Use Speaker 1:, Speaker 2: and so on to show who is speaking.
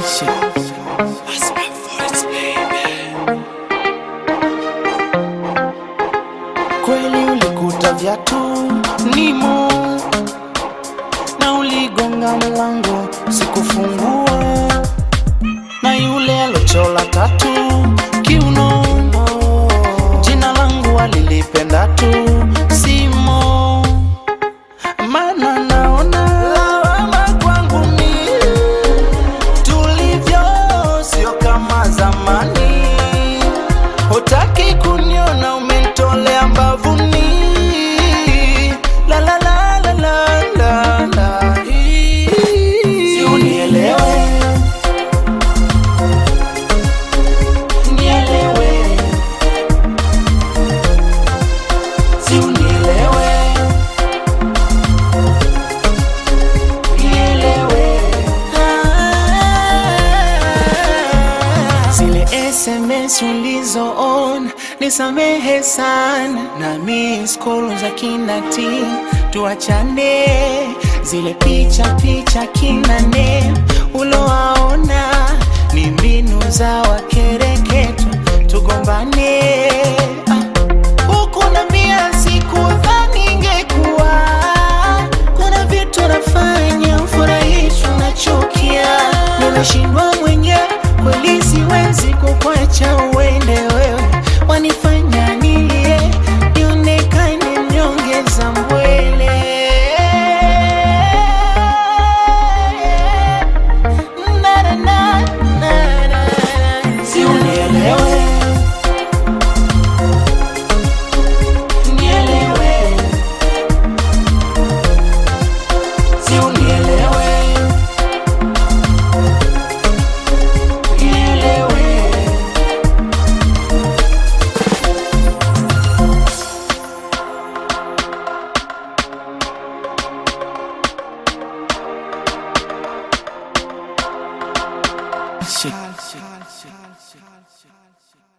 Speaker 1: Kweli ulikuta viatu nimo na uligonga mlango sikufungua, na yule alochola tatu kiuno, jina langu alilipenda tu simo, mana naona lawama kwangu mimi tulivyo sio kama zamani, hutaki kuniona umenitolea mbavuni. La la la la la la la, si unielewe, nielewe, si unielewe, nielewe. Zile SMS ulizoona nisamehe sana, na miss call za kina T tuachane, zile picha picha kinane ulowaona ni mbinu za wakereketo tugombane. Ah, huku na mia sikudhani ingekuwa kuna vitu nafanya ufurahisho nachukia, nimeshindwa mwenyewe kweli, siwezi kukwacha uende wewe, wanifanya nilie nionekane mnyonge za mbwele. Na, na, na, na, na. Si unielewe nielewe, si unielewe, nielewe. Shit.